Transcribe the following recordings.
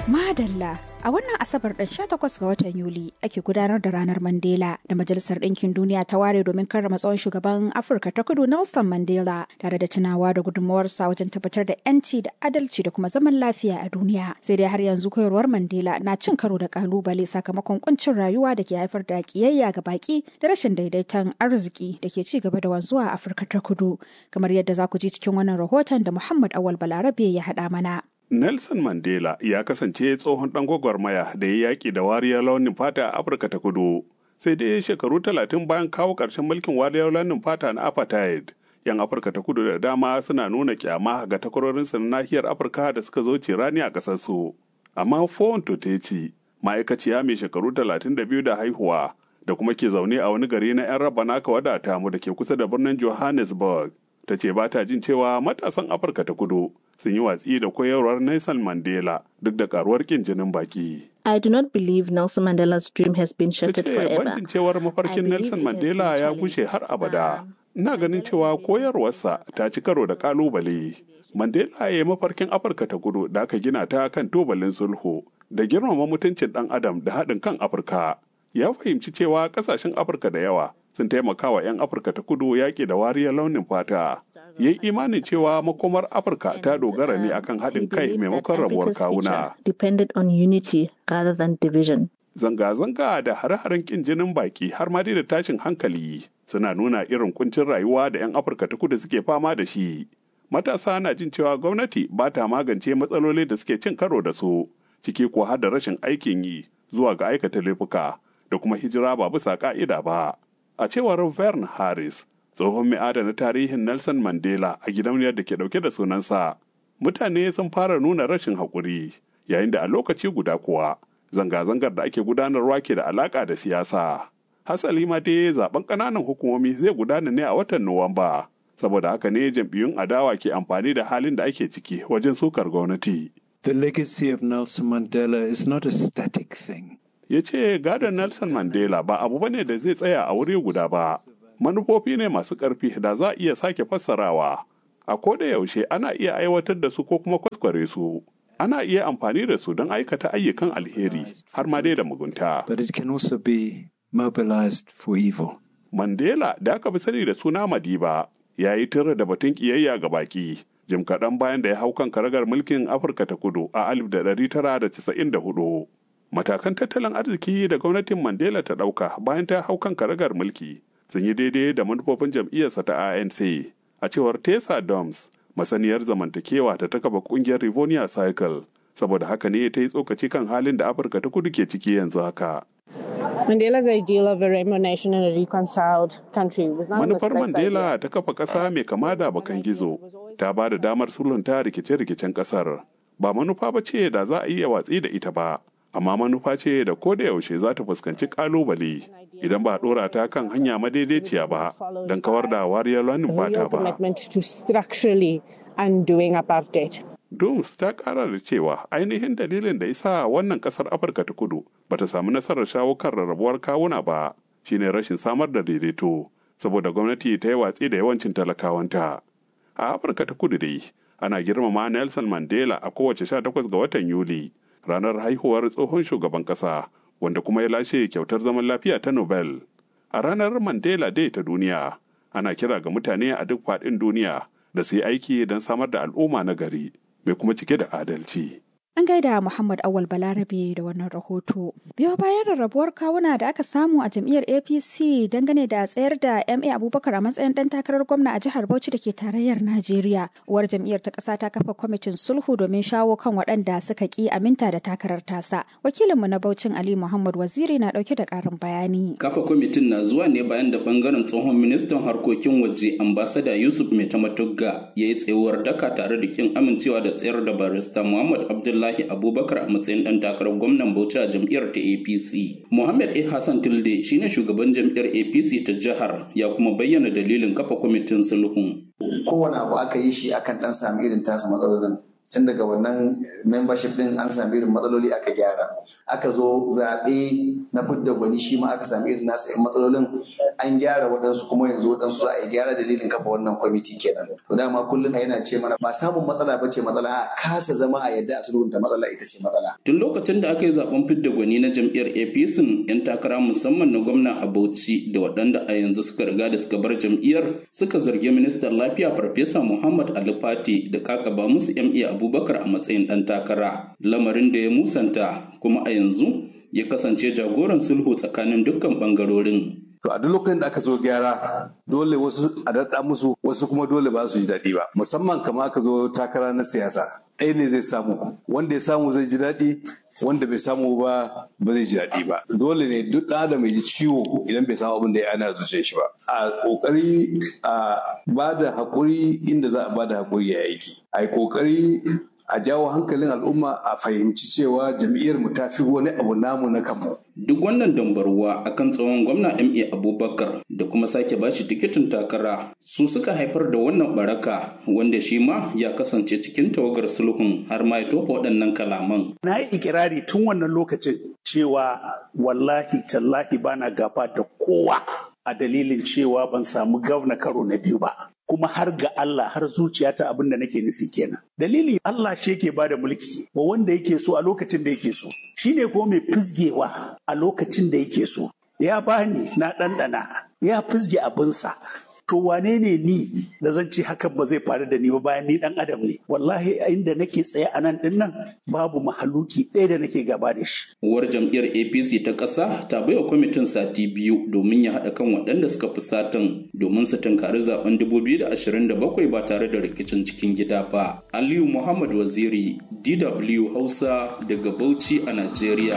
Madalla a wannan Asabar ɗin 18 ga watan Yuli ake gudanar da ranar Mandela da Majalisar Ɗinkin Duniya ta ware domin karrama tsawon shugaban Afirka ta kudu Nelson Mandela tare da tunawa da gudunmawarsa wajen tabbatar da 'yanci da adalci da kuma zaman lafiya a duniya. Sai dai har yanzu koyarwar Mandela na cin karo da kalubale sakamakon kuncin rayuwa da ke haifar da kiyayya ga baki da rashin daidaiton arziki da ke ci gaba da wanzuwa a Afirka ta kudu. Kamar yadda za ku ji cikin wannan rahoton da Muhammad Awal Balarabe ya haɗa mana. Nelson Mandela ya kasance tsohon ɗan gwagwarmaya da ya yaƙi da wariyar launin fata a Afirka ta kudu. Sai dai shekaru talatin bayan kawo ƙarshen mulkin wariyar launin fata na apartheid. 'Yan Afirka ta kudu da dama suna nuna kyama ga takwarorinsu na nahiyar Afirka da suka zo cirani a ƙasarsu. Amma Fon Toteci, ma'aikaciya mai shekaru talatin da biyu da haihuwa, da kuma ke zaune a wani gari na 'yan raba naka wadata mu da ke kusa da birnin Johannesburg. Ta ce ba ta jin cewa matasan Afirka ta kudu sun yi watsi da koyarwar Nelson Mandela duk da karuwar kin jinin baki. I do not believe Nelson Mandela's dream has been Ta shattered ce forever. banjin cewar mafarkin Nelson Mandela ya gushe har abada. Ina ganin cewa koyarwarsa ta ci karo da kalubale. Mandela ya yi mafarkin Afirka ta kudu da aka gina ta kan tubalin sulhu da girmama mutuncin ɗan adam da haɗin kan Afirka. Ya fahimci cewa ƙasashen Afirka da yawa sun taimaka wa 'yan Afirka ta kudu yaƙi da wariyar launin fata. Ya yi imanin cewa makomar Afirka ta dogara ne akan haɗin kai maimakon rabuwar kawuna. Depended on unity rather than division. Zanga-zanga da hare-haren ƙin jinin baki har ma dai da tashin hankali suna nuna irin kuncin rayuwa da 'yan Afirka ta kudu suke fama da shi. Matasa na jin cewa gwamnati ba ta magance matsaloli da suke cin karo da su, ciki ko har da rashin aikin yi zuwa ga aikata laifuka da kuma hijira ba bisa ka'ida ba. A cewar Vern Harris, tsohon mai adana tarihin Nelson Mandela a gidauniyar da ke dauke da sunansa, mutane sun fara nuna rashin haƙuri, yayin da a lokaci guda kuwa zanga-zangar da ake gudanarwa ke da alaƙa da siyasa. Hasali ma dai zaben ƙananan hukumomi zai gudana ne a watan Nuwamba. Saboda haka ne jam'iyyun adawa ke amfani da halin da ake ciki wajen sukar gwamnati. The legacy of Nelson Mandela is not a static thing. Ya ce gadon Nelson Mandela ba abu bane da zai tsaya a wuri guda ba. Manufofi ne masu ƙarfi da za a iya sake fassarawa. A koda yaushe ana iya aiwatar da su ko kuma kwaskware su. Ana iya amfani da su don aikata ayyukan alheri har ma dai da mugunta. But it can also be mobilized for evil. Mandela da aka fi sani da suna Madiba ya yi tura da batun kiyayya ga baki jim kaɗan bayan da ya hau kan karagar mulkin Afirka ta kudu a 1994. Matakan tattalin arziki da gwamnatin Mandela ta ɗauka bayan ta hau kan karagar mulki sun yi daidai da manufofin jam'iyyarsa ta ANC. A cewar Tessa Doms, masaniyar zamantakewa ta ta kafa ƙungiyar Rivonia Cycle, saboda haka ne ta yi tsokaci kan halin da Afirka ta kudu ke ciki yanzu haka. Mandela's ideal of a rainbow nation and a reconciled country was not a Manufar misplaced Mandela idea. ta kafa ƙasa mai kama da bakan gizo ta ba da damar sulhunta rikice-rikicen ƙasar. Ba manufa ba ce da za a iya watsi da ita ba, amma manufa ce da ko da yaushe za ta fuskanci ƙalubale idan ba a ɗora ta kan hanya madaidaiciya ba don kawar da wariyar launin A fata real ba. commitment to structurally undoing apartheid. Dooms ta ƙara da cewa ainihin dalilin da isa wannan ƙasar Afirka ta kudu bata samu nasarar shawo kan rarrabuwar kawuna ba shine rashin samar da daidaito saboda gwamnati ta yi watsi da yawancin talakawanta. A Afirka ta kudu dai ana girmama Nelson Mandela a kowace 18 ga watan Yuli ranar haihuwar tsohon shugaban ƙasa wanda kuma ya lashe kyautar zaman lafiya ta Nobel. A ranar Mandela Day ta duniya ana kira ga mutane a duk faɗin duniya da su yi aiki don samar da al'umma na gari mai kuma cike da adalci. An gaida Muhammad Awal Balarabe da wannan rahoto. Biyo bayan rarrabuwar kawuna da aka samu a jam'iyyar APC dangane da tsayar da MA Abubakar a matsayin dan takarar gwamna a jihar Bauchi da ke tarayyar Najeriya. Uwar jam'iyyar ta ƙasa ta kafa kwamitin sulhu domin shawo kan waɗanda suka ƙi aminta da takarar tasa. Wakilinmu na Bauchin Ali Muhammad Waziri na ɗauke da ƙarin bayani. Kafa kwamitin na zuwa ne bayan da bangaren tsohon ministan harkokin waje ambasada Yusuf Metamatugga ya yi tsayuwar daka tare da kin amincewa da tsayar da barista Muhammad Abdullahi Abubakar a matsayin dan takarar gwamnan Bauchi a jam'iyyar ta APC. Muhammad A. Hassan Tilde shine shugaban jam'iyyar APC ta jihar ya kuma bayyana dalilin kafa kwamitin sulhun. kowane abu aka yi shi akan dan sami irin tasa matsalolin tun daga wannan membership din an sami irin matsaloli aka gyara aka zo zaɓe na fidda gwani shi ma aka sami irin nasa matsalolin an gyara waɗansu kuma yanzu waɗansu za a yi gyara dalilin kafa wannan kwamiti kenan to dama kullum yana ce mana ba samun matsala ba ce matsala a kasa zama a yadda a sulhunta matsala ita ce matsala tun lokacin da aka yi zaben fidda gwani na jam'iyyar apc yan takara musamman na gwamna a bauchi da waɗanda a yanzu suka riga da suka bar jam'iyyar suka zargi ministan lafiya farfesa muhammad ali fati da kakaba musu ma abubakar a matsayin ɗan takara lamarin da ya musanta kuma a yanzu ya kasance jagoran sulhu tsakanin dukkan ɓangarorin To a duk lokacin da aka zo gyara dole wasu a daɗa musu wasu kuma dole ba su ji daɗi ba musamman kama aka zo takara na siyasa ɗaya ne zai samu wanda ya samu zai ji daɗi wanda bai samu ba ba zai ji daɗi ba dole ne duk ɗan adam ji ciwo idan bai samu abin da ya ana zuciyar shi ba a ƙoƙari a ba da haƙuri inda za a ba da haƙuri ya aiki a yi ƙoƙari a jawo hankalin al'umma a fahimci cewa jam'iyyar mu ta fi wani abu namu na kanmu. Duk wannan dambarwa akan tsohon gwamna MA Abubakar da kuma sake bashi tikitin takara su suka haifar da wannan baraka wanda shi ma ya kasance cikin tawagar sulhun har ma ya tofa waɗannan kalaman. Na yi ikirari tun wannan lokacin cewa wallahi tallahi bana gaba da kowa a dalilin cewa ban samu gwamna karo na biyu ba. kuma har ga Allah har zuciyata abin da nake nufi kenan. Dalili Allah shi yake ba da mulki wa wanda yake so a lokacin da yake so. Shi ne kuma mai fizgewa a lokacin da yake so. Ya bani na ɗanɗana ya fizge abinsa. To wane ne ni da zan ce hakan ba zai faru da ni ba bayan ni dan adam ne. Wallahi inda nake tsaye a nan din nan babu mahaluki ɗaya da nake gaba da shi. Uwar jam'iyyar APC ta ƙasa ta baiwa kwamitin sati biyu domin ya haɗa kan waɗanda suka fi satan domin su tunkari zaben 2027 ba tare da rikicin cikin gida ba. Aliyu Muhammad Waziri, DW Hausa daga Bauchi a Najeriya.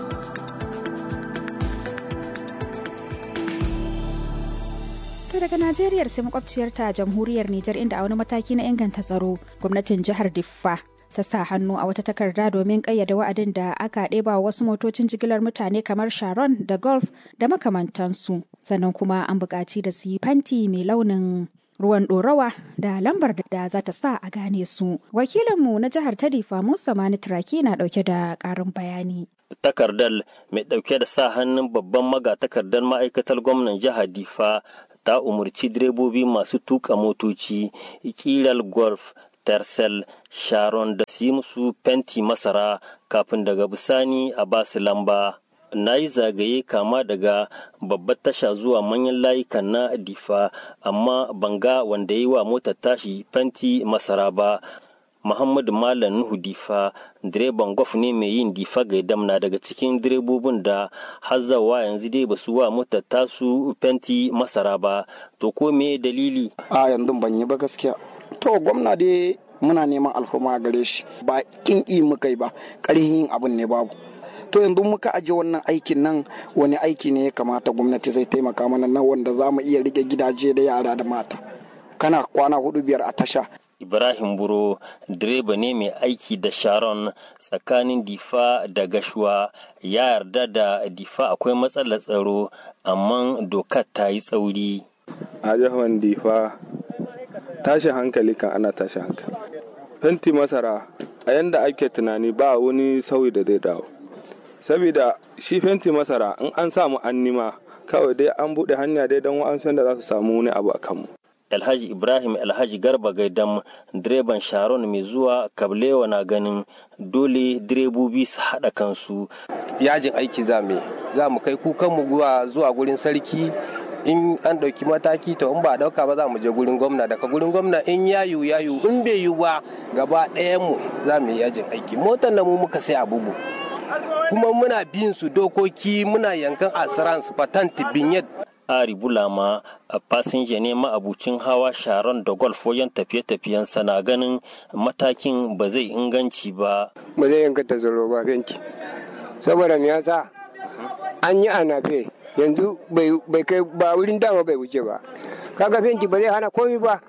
To daga Najeriya sai makwabciyarta jamhuriyar Nijar inda a wani mataki na inganta tsaro gwamnatin jihar Diffa ta sa hannu a wata takarda domin kayyade wa'adin da aka ɗeba wasu motocin jigilar mutane kamar Sharon da Golf da makamantansu. Sannan kuma an buƙaci da su yi fanti mai launin ruwan ɗorawa da lambar da za ta sa a gane su. Wakilinmu na jihar ta Diffa Musa Mani Turaki na ɗauke da ƙarin bayani. takardar mai ɗauke da sa hannun babban magatakardar ma'aikatar gwamnan jihar difa ta umarci direbobi masu tuka motoci kiral golf tercel sharon da su yi musu fenti masara kafin daga bisani a basu lamba na yi zagaye kama daga babbar tasha zuwa manyan layukan na difa amma banga wanda yi wa motar tashi fenti masara ba Muhammadu Malam Nuhu Difa direban gwaf ne mai yin difa gaidam na daga cikin direbobin da hazzawa yanzu dai ba su wa motar tasu fenti masara ba to ko me dalili a yanzu ban yi ba gaskiya to gwamna dai muna neman alfarma gare shi ba kin yi muka yi ba ƙarhin abin ne babu to yanzu muka aje wannan aikin nan wani aiki ne ya kamata gwamnati zai taimaka mana na wanda za mu iya rike gidaje da yara da mata kana kwana hudu biyar a tasha Ibrahim Buro direba ne mai aiki da Sharon tsakanin Difa da Gashuwa ya yarda da Difa akwai matsalar tsaro amma dokar ta yi tsauri. A jihar Difa tashin hankali kan ana tashin hankali. Fenti masara a yanda ake tunani ba wani sauyi da zai dawo. Saboda shi fenti masara in an samu annima kawai dai an buɗe hanya dai don wa'ansu da za su samu wani abu a kanmu. Alhaji Ibrahim Alhaji Garba Gaidam direban Sharon mai zuwa Kablewa na ganin dole direbobi su haɗa kansu. Yajin aiki za mu za mu kai kukanmu zuwa gurin sarki in an ɗauki mataki to in ba ɗauka ba za mu je gurin gwamna daga gurin gwamna in ya yiwu ya yiwu in bai yiwu ba gaba ɗayan mu za mu yi yajin aiki motar na mu muka sai abubu kuma muna bin su dokoki muna yankan assurance patent binyet Ari Bulama a fasinja ne ma'abucin hawa sharon da golf wajen tafiye-tafiyen na ganin matakin ba zai inganci ba. Ba zai inganta tsaro ba fenti. Saboda me yasa an yi anafe yanzu bai kai ba wurin dama bai wuce ba. Kaga fenti ba zai hana komi ba.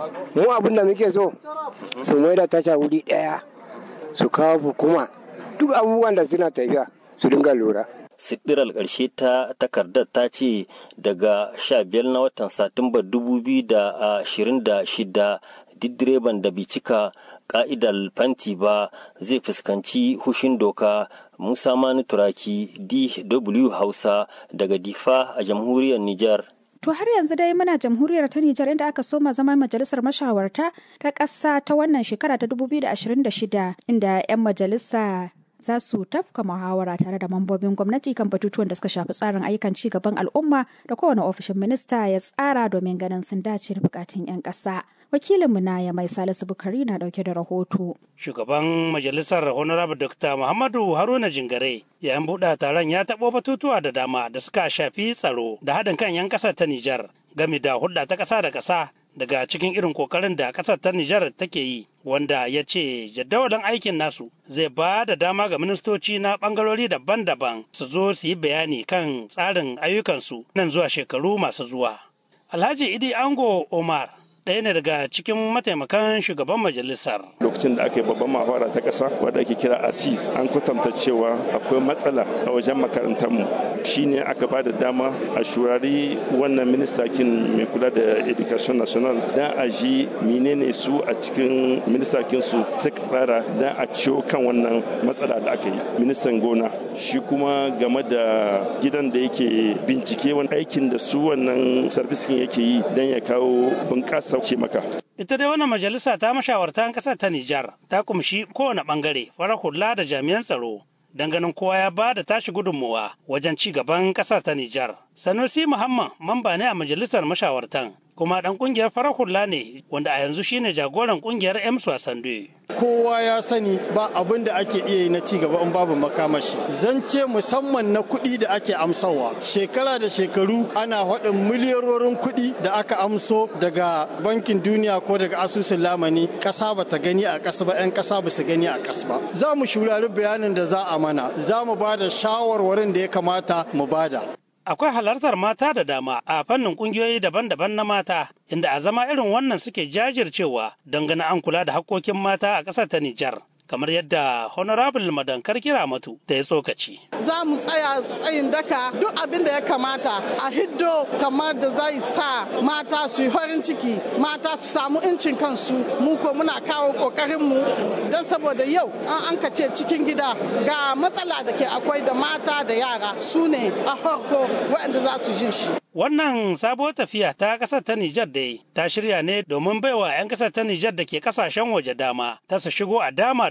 Mu abin da muke so su mai da tasha wuri ɗaya su kawo hukuma duk abubuwan da suna tafiya su dinga lura. sidirar ƙarshe ta takardar ta ce daga 15 na watan satumba 2026 duk direban da bai cika ka'idar fanti ba zai fuskanci hushin doka musa mani turaki dw hausa daga difa a jamhuriyar nijar To har yanzu dai muna jamhuriyar ta Nijar inda aka soma zama majalisar mashawarta ta ƙasa ta wannan shekara ta 2026 inda 'yan majalisa za su tafka muhawara tare da mambobin gwamnati kan batutuwan da suka shafi tsarin ayyukan ci gaban al'umma da kowane ofishin minista ya tsara domin ganin sun dace da bukatun 'yan ƙasa. Wakilinmu na ya mai Salisu Bukari na dauke da rahoto. Shugaban majalisar Honorable Dr. Muhammadu Haruna Jingare yayin buɗe taron ya taɓo batutuwa da dama da suka shafi tsaro da haɗin kan 'yan ƙasar ta Nijar game da hulɗa ta ƙasa da ƙasa daga cikin irin kokarin da ƙasar ta Nijar take yi wanda ya ce jadawalin aikin nasu zai ba da dama ga ministoci na ɓangarori daban-daban su zo su yi bayani kan tsarin ayyukansu nan zuwa shekaru masu zuwa. Alhaji Idi Ango Omar ɗaya ne daga cikin mataimakan shugaban majalisar. Lokacin da aka yi babban mahawara ta ƙasa wadda ake kira ASIS an kwatanta cewa akwai matsala a wajen makarantarmu shine aka ba da dama a shurari wannan ministakin mai kula da education national don a ji menene su a cikin ministakin su suka tsara don a ciwo kan wannan matsala da aka yi ministan gona shi kuma game da gidan da yake bincike wani aikin da su wannan sarbiskin yake yi don ya kawo bunƙasa ce maka. Ita dai wannan majalisa ta mashawartan ƙasar ta Nijar ta kumshi kowane ɓangare farar hula da jami'an tsaro don ganin kowa ya ba da tashi gudunmuwa wajen ci gaban ƙasar ta Nijar. Sanusi Muhammad mamba ne a majalisar mashawartan kuma ɗan ƙungiyar farar hula ne wanda a yanzu shine jagoran ƙungiyar Ems Sande. kowa ya sani ba abin da ake iya yi na ci gaba in babu makamashi zance musamman na kuɗi da ake amsawa shekara da shekaru ana haɗin miliyarorin kuɗi da aka amso daga bankin duniya ko daga asusun lamani ƙasa ba ta gani a ƙasa ba 'yan ƙasa ba su gani a ƙasa ba za mu shurari bayanin da za a mana za mu ba da shawarwarin da ya kamata mu bada akwai halartar mata da dama a fannin kungiyoyi daban-daban na mata inda a zama irin wannan suke jajircewa don ganin an kula da hakkokin mata a ƙasar ta Nijar. kamar yadda honorable madankar kira matu da ya tsokaci. Za mu tsaya tsayin daka duk abin da ya kamata a hiddo kamar da zai sa mata su yi farin ciki mata su samu incin kansu mu ko muna kawo kokarinmu don saboda yau an an ce cikin gida ga matsala da ke akwai da mata da yara su ne a farko waɗanda za su jin shi. Wannan sabuwar tafiya ta ƙasar ta Nijar dai ta shirya ne domin baiwa 'yan ƙasar ta Nijar da ke ƙasashen waje dama ta su shigo a dama